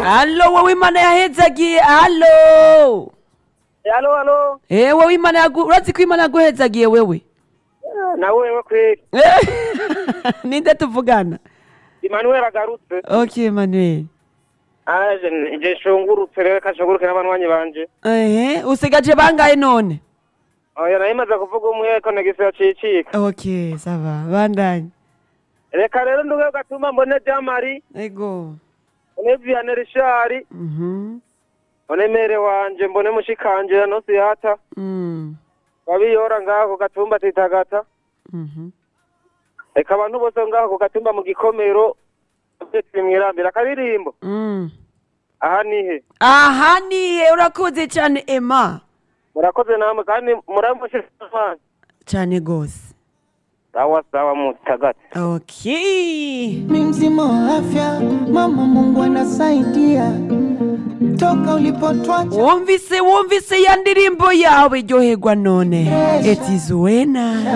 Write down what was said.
Allo wowe imana yahezagiye allo Halo halo. Eh wowe imana yagu urazi ko imana yaguhezagiye wewe Na wewe kweli. ninde tuvugana Emmanuel agarutse. okay Emmanuel Aje nje shungurutse rero kashunguruke n'abanywanyi banje. ehe usigaje bangaye none Oya nayo imaze kuvuga umwe ko negise yacicika. okay sava bandanye Reka rero nduge gatuma mbone Jamari, ego mbone Vianney Richard, mhm mbone mere wanje, mbone mushikanje no siyata. mm Babiyora ngaho ku gatumba titagata. mhm Reka abantu bose ngaho ku gatumba mu gikomero. Mwirambira akaririmbo. mm Aha nihe. aha niye urakoze cyane Emma Murakoze namwe kandi muramushikana. cyane gose Sawa sawa mutagata. okay mi mzima wa afya, mama Mungu anasaidia. Toka ulipotwacha wumvise wumvise ya ndirimbo yawe iryoherwa none eti zuena